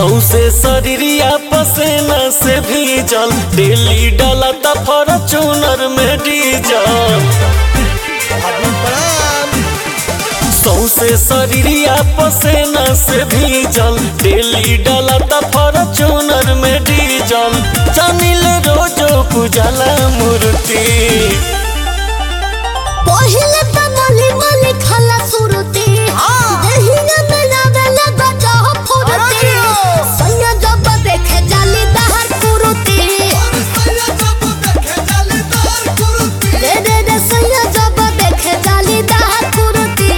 सौसे शरीरिया पसेना से भीजल डेली डाला त फॉर्चूनर में डीजल सौसे शरीरिया पसेना से भीजल डेली डाला त फॉर्चूनर में डीजल जनिल रोजो पूजला मूर्ति पहिले त मली मली खाला सुरती देहिया में लावेला बजा फुरती सैया जब देखे जाली दहर कुरुती रे रे रे सैया जब देखे जाली दहर कुरुती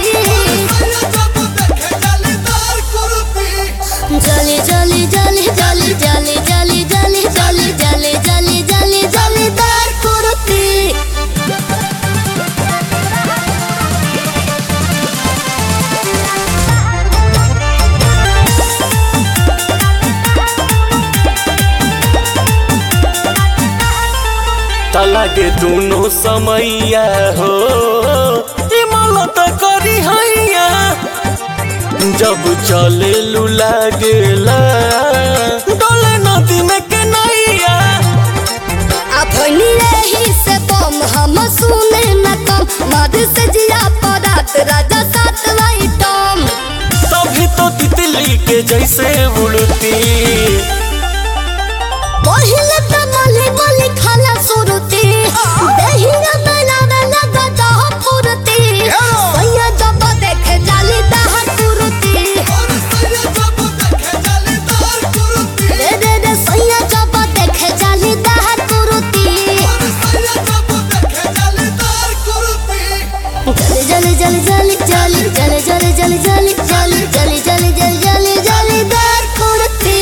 जली जली जली जली जली जली जली जली जली जली जली जली दहर कुरुती तलागे दोनों समैया हो इमलत करी हैया जब चले लू लागेला डोले नदी में के नैया अपनी रही से बम हम सुने न कम मध से जिया परात राजा सात टम तभी तो तितली के जैसे उड़ती पहिले त मली मली खाला सुरती देहिया बनावे लगा दह फुरती सैया जब देखे जाली दहर कुरुती रे रे रे सैया जब देखे जाली दहर कुरुती जली जली जली जली जली जली जली जली जली जली जली जली जली जली दहर कुरुती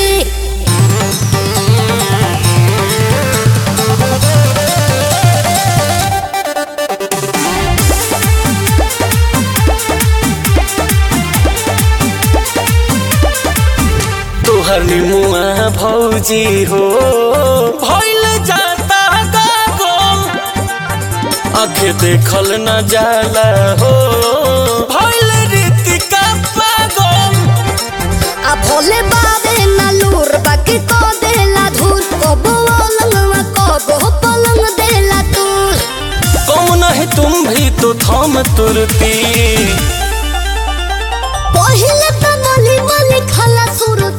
तोहर निमुआ भौजी हो भइल जाता गागल आखे देखल न जाला हो भइल रीतिका पागल आ भोले बाबे ना लूर बाकी को देला धूल कबो अलंगवा कबो पलंग देला तूल कौन नहीं तुम भी तो थम तुरती पहिले त मली मली खाला सुर